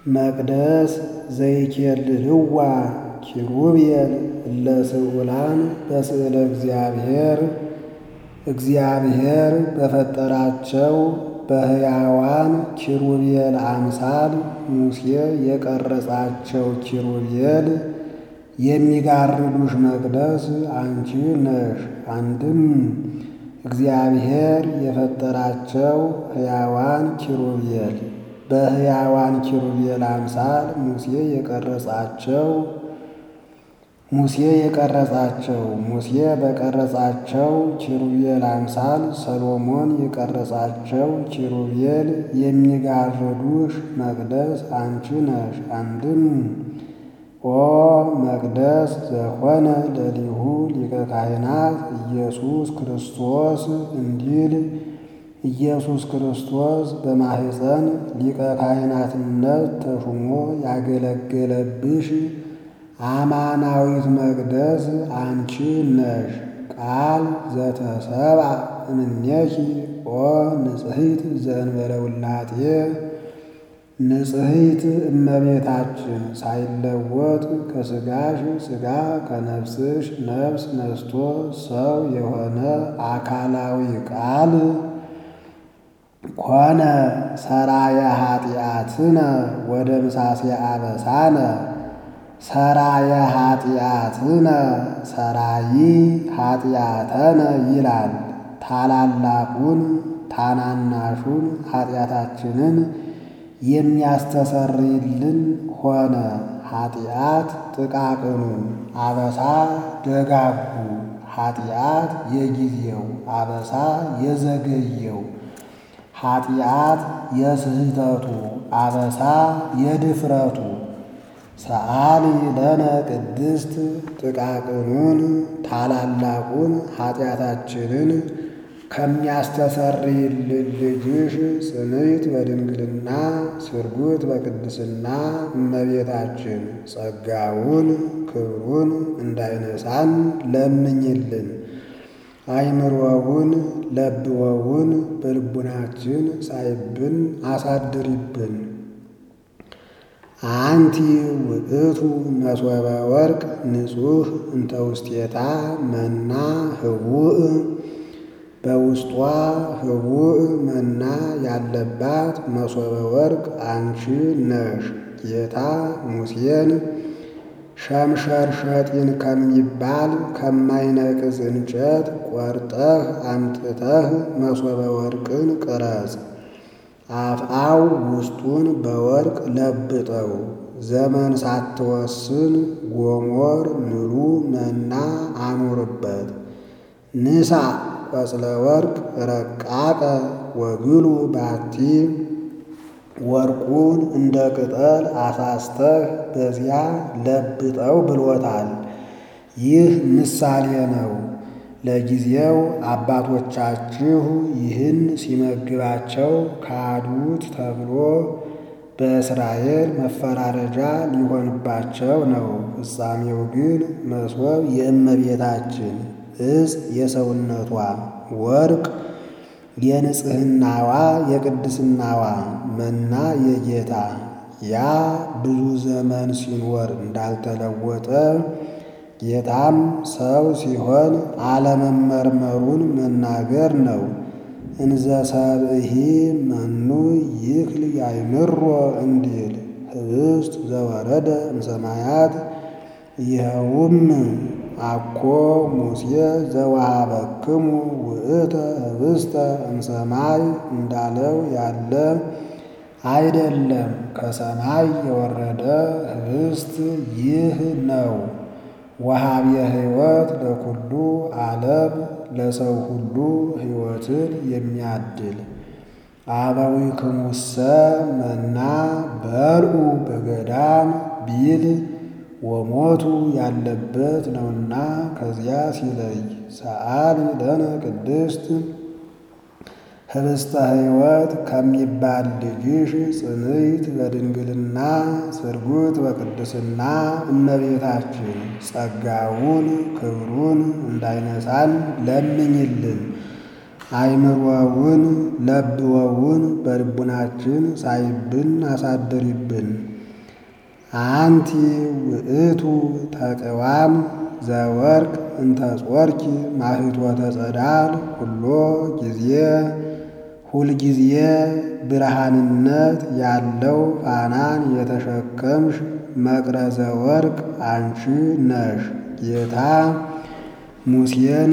መቅደስ ዘይኬልልዋ ኪሩቤል እለ ስዑላን በስዕለ እግዚአብሔር እግዚአብሔር በፈጠራቸው በሕያዋን ኪሩቤል አምሳል ሙሴ የቀረጻቸው ኪሩቤል የሚጋርዱሽ መቅደስ አንቺ ነሽ። አንድም እግዚአብሔር የፈጠራቸው ሕያዋን ኪሩቤል በሕያዋን ኪሩቤል አምሳል ሙሴ የቀረጻቸው ሙሴ የቀረጻቸው ሙሴ በቀረጻቸው ኪሩቤል አምሳል ሰሎሞን የቀረጻቸው ኪሩቤል የሚጋርዱሽ መቅደስ አንቺ ነሽ። አንድም ኦ መቅደስ ዘኮነ ለሊሁ ሊቀ ካህናት ኢየሱስ ክርስቶስ እንዲል ኢየሱስ ክርስቶስ በማኅፀን ሊቀ ካህናትነት ተሹሞ ያገለገለብሽ አማናዊት መቅደስ አንቺ ነሽ። ቃል ዘተሰብአ እምኔኪ ኦ ንጽሕት ዘእንበለ ውላጤ ንጽሕት እመቤታችን ሳይለወጥ ከሥጋሽ ሥጋ ከነፍስሽ ነፍስ ነስቶ ሰው የሆነ አካላዊ ቃል ኮነ ሰራየ ኃጢአትነ ወደ ምሳሴ አበሳነ ሰራየ ኃጢአትነ ሰራይ ኃጢአተነ ይላል። ታላላቁን ታናናሹን ኃጢአታችንን የሚያስተሰርይልን ሆነ። ኃጢአት ጥቃቅኑ አበሳ ደጋጉ ኃጢአት የጊዜው አበሳ የዘገየው ኃጢአት የስህተቱ አበሳ የድፍረቱ ሰአሊ ለነ ቅድስት ጥቃቅኑን ታላላቁን ኃጢአታችንን ከሚያስተሰርይልን ልጅሽ ጽንዕት በድንግልና ስርጉት በቅድስና እመቤታችን ጸጋውን ክብሩን እንዳይነሳን ለምኝልን። አይምሮውን ለብወውን በልቡናችን ሳይብን አሳድሪብን። አንቲ ውእቱ መሶበ ወርቅ ንጹሕ እንተ ውስቴታ መና ህቡእ በውስጧ ህቡእ መና ያለባት መሶበ ወርቅ አንቺ ነሽ። ጌታ ሙሴን ሸምሸር ሸጢን ከሚባል ከማይነቅዝ እንጨት ቆርጠህ አምጥተህ መሶበ ወርቅን ቅረጽ፣ አፍአው ውስጡን በወርቅ ለብጠው፣ ዘመን ሳትወስን ጎሞር ምሉ መና አኑርበት። ንሳ ቆጽለ ወርቅ ረቃቀ ወግሉ ባቲ ወርቁን እንደ ቅጠል አሳስተህ በዚያ ለብጠው ብሎታል። ይህ ምሳሌ ነው። ለጊዜው አባቶቻችሁ ይህን ሲመግባቸው ካዱት ተብሎ በእስራኤል መፈራረጃ ሊሆንባቸው ነው። ፍጻሜው ግን መሶብ የእመቤታችን ዕፅ የሰውነቷ ወርቅ የንጽሕናዋ የቅድስናዋ መና የጌታ ያ ብዙ ዘመን ሲኖር እንዳልተለወጠ ጌታም ሰው ሲሆን አለመመርመሩን መናገር ነው። እንዘ ሰብእሂ መኑ ይክል ያይምሮ እንዲል ህብስት ዘወረደ እምሰማያት ይኸውም አኮ ሙሴ ዘወሀበክሙ ውእተ ህብስተ እምሰማይ እንዳለው ያለ አይደለም። ከሰማይ የወረደ ህብስት ይህ ነው። ወሀብየ ሕይወት ለኩሉ ዓለም ለሰው ሁሉ ሕይወትን የሚያድል አበዊክሙሰ መና በልዑ በገዳም ቢል ወሞቱ ያለበት ነውና ከዚያ ሲለይ ሰአሊ ለነ ቅድስት ህብስተ ሕይወት ከሚባል ልጅሽ ጽንዕት በድንግልና ስርጉት በቅድስና እመቤታችን ጸጋውን ክብሩን እንዳይነሳን ለምኝልን። አይምሮውን ለብወውን በልቡናችን ሳይብን አሳድሪብን። አንቲ ውእቱ ተቅዋም ዘወርቅ እንተ ጾርኪ ማህቶተ ጸዳል ኩሎ ጊዜ ሁልጊዜ ብርሃንነት ያለው ፋናን የተሸከምሽ መቅረዘ ወርቅ አንቺ ነሽ። ጌታ ሙሴን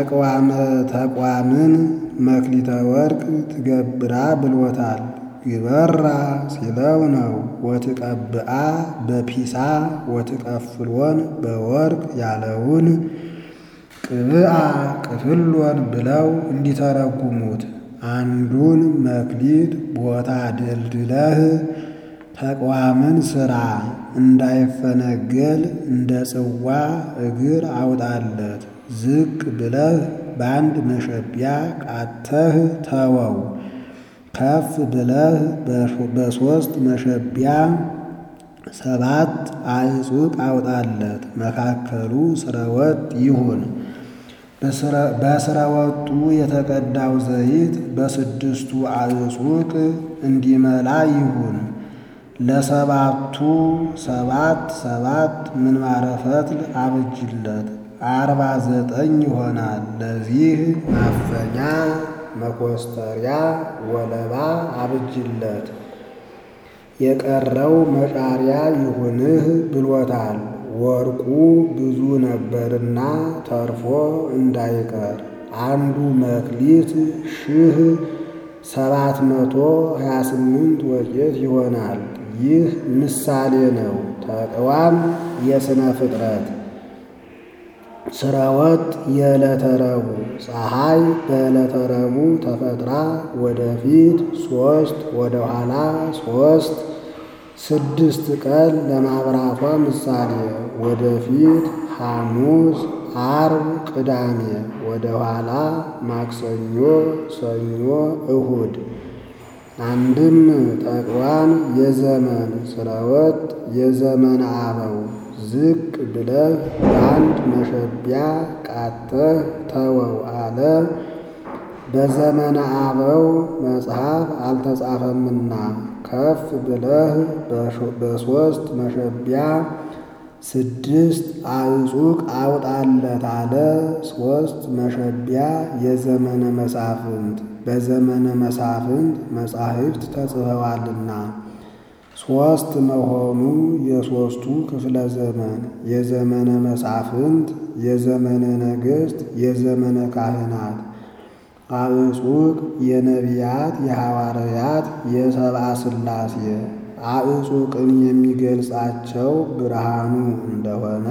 ተቋምን መክሊተ ወርቅ ትገብራ ብሎታል። ግበራ ሲለው ነው። ወትቀብአ በፒሳ ወትቀፍሎን በወርቅ ያለውን ቅብአ ቅፍሎን ብለው እንዲተረጉሙት አንዱን መክሊት ቦታ ደልድለህ ተቋምን ሥራ እንዳይፈነገል እንደ ጽዋ እግር አውጣለት። ዝቅ ብለህ በአንድ መሸቢያ ቃተህ ተወው። ከፍ ብለህ በሦስት መሸቢያ ሰባት አዕጹቅ አውጣለት። መካከሉ ስረወጥ ይሁን። በስረወጡ የተቀዳው ዘይት በስድስቱ አዕጹቅ እንዲመላ ይሁን። ለሰባቱ ሰባት ሰባት ምንባረ ፈትል አብጅለት፣ አርባ ዘጠኝ ይሆናል። ለዚህ ማፈኛ መኮስተሪያ ወለባ አብጅለት። የቀረው መጫሪያ ይሁንህ ብሎታል። ወርቁ ብዙ ነበርና ተርፎ እንዳይቀር አንዱ መክሊት ሺህ ሰባት መቶ ሀያ ስምንት ወቄት ይሆናል። ይህ ምሳሌ ነው። ተቅዋም የሥነ ፍጥረት ስረወጥ የዕለተ ረቡዕ ፀሐይ በዕለተ ረቡዕ ተፈጥራ ወደፊት ሦስት ወደ ኋላ ሦስት ስድስት ቀን ለማብራቷ ምሳሌ ወደፊት ሐሙስ፣ ዓርብ፣ ቅዳሜ ወደ ኋላ ማክሰኞ፣ ሰኞ፣ እሁድ። አንድም ተቅዋም የዘመን ስረወጥ የዘመን አበው ዝቅ ብለህ በአንድ መሸቢያ ቃተህ ተወው አለ። በዘመነ አበው መጽሐፍ አልተጻፈምና ከፍ ብለህ በሦስት መሸቢያ ስድስት አዕጹቅ አውጣለት አለ። ሦስት መሸቢያ የዘመነ መሳፍንት በዘመነ መሳፍንት መጻሕፍት ተጽፈዋልና ሦስት መሆኑ የሦስቱ ክፍለ ዘመን የዘመነ መሳፍንት፣ የዘመነ ነገሥት፣ የዘመነ ካህናት አዕጹቅ የነቢያት፣ የሐዋርያት፣ የሰብአ ሥላሴ አዕጹቅን የሚገልጻቸው ብርሃኑ እንደሆነ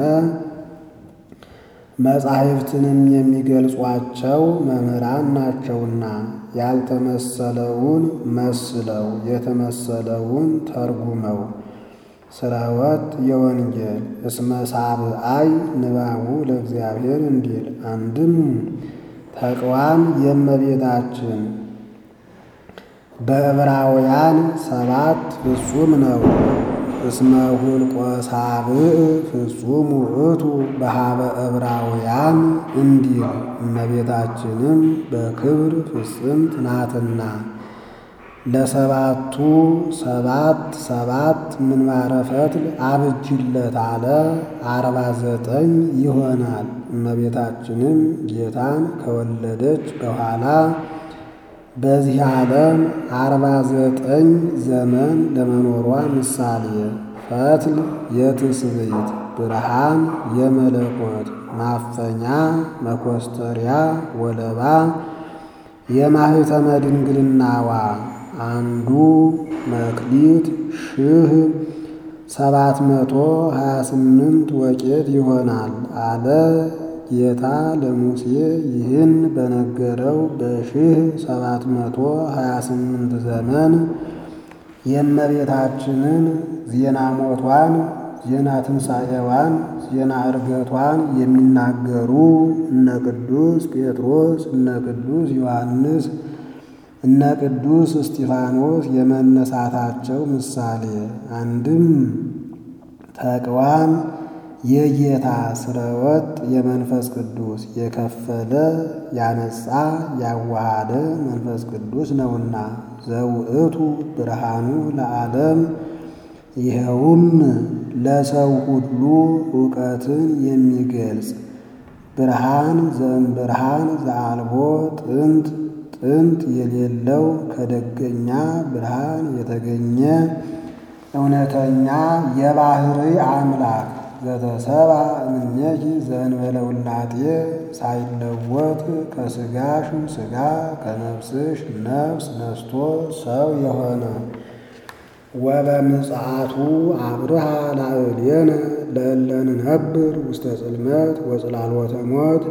መጻሕፍትንም የሚገልጿቸው መምህራን ናቸውና ያልተመሰለውን መስለው የተመሰለውን ተርጉመው ስረወጥ የወንጌል እስመ ሳብአይ ንባቡ ለእግዚአብሔር እንዲል አንድም ተቅዋም የእመቤታችን በዕብራውያን ሰባት ፍጹም ነው። እስመ ሁልቆ ሳብዕ ፍጹም ውእቱ በሃበ ዕብራውያን እንዲል እመቤታችንም በክብር ፍጽምት ናትና ለሰባቱ ሰባት ሰባት ምንባረ ፈትል አብጅለት አለ። አርባ ዘጠኝ ይሆናል። እመቤታችንም ጌታን ከወለደች በኋላ በዚህ ዓለም አርባ ዘጠኝ ዘመን ለመኖሯ ምሳሌ ፈትል የትስብእት ብርሃን የመለኮት ማፈኛ መኮስተሪያ ወለባ የማኅተመ ድንግልናዋ አንዱ መክሊት ሺህ ሰባት መቶ ሀያ ስምንት ወቄት ይሆናል አለ። ጌታ ለሙሴ ይህን በነገረው በሺህ ሰባት መቶ ሀያ ስምንት ዘመን የእመቤታችንን ዜና ሞቷን፣ ዜና ትንሣኤዋን፣ ዜና ዕርገቷን የሚናገሩ እነ ቅዱስ ጴጥሮስ፣ እነ ቅዱስ ዮሐንስ፣ እነ ቅዱስ እስጢፋኖስ የመነሳታቸው ምሳሌ አንድም ተቅዋም የጌታ ስረወጥ የመንፈስ ቅዱስ የከፈለ ያነጻ ያዋሃደ መንፈስ ቅዱስ ነውና ዘውእቱ ብርሃኑ ለዓለም ይኸውም ለሰው ሁሉ እውቀትን የሚገልጽ ብርሃን ዘእምብርሃን ዘአልቦ ጥንት ጥንት የሌለው ከደገኛ ብርሃን የተገኘ እውነተኛ የባሕርይ አምላክ ዘተሰብአ እምኔኪ ዘእንበለ ውላጤ ሳይለወጥ ከሥጋሽ ሥጋ ከነፍስሽ ነፍስ ነስቶ ሰው የሆነ ወበምጽአቱ አብርሃ ላዕሌነ ለእለ ንነብር ውስተ ጽልመት ወጽላሎተ ሞት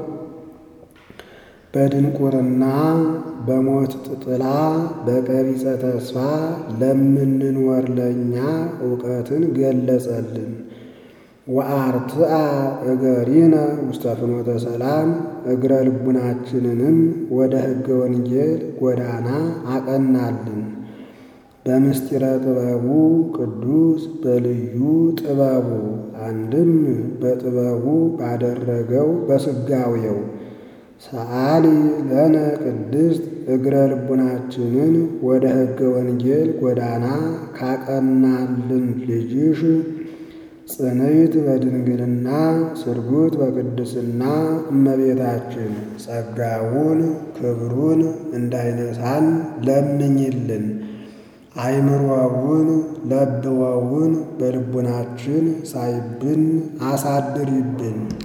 በድንቁርና በሞት ጥላ በቀቢጸ ተስፋ ለምንኖር ለእኛ እውቀትን ገለጸልን። ወአርትአ እገሪነ ውስተ ፍኖተ ሰላም እግረ ልቡናችንንም ወደ ሕገ ወንጌል ጎዳና አቀናልን። በምስጢረ ጥበቡ ቅዱስ በልዩ ጥበቡ አንድም በጥበቡ ባደረገው በስጋዌው ሰአሊ ለነ ቅድስት እግረ ልቡናችንን ወደ ሕገ ወንጌል ጎዳና ካቀናልን ልጅሽ ጽንዕት በድንግልና ስርጉት በቅድስና እመቤታችን ጸጋውን ክብሩን እንዳይነሳን ለምኝልን። አይምሮውን ለብወውን በልቡናችን ሳይብን አሳድሪብን።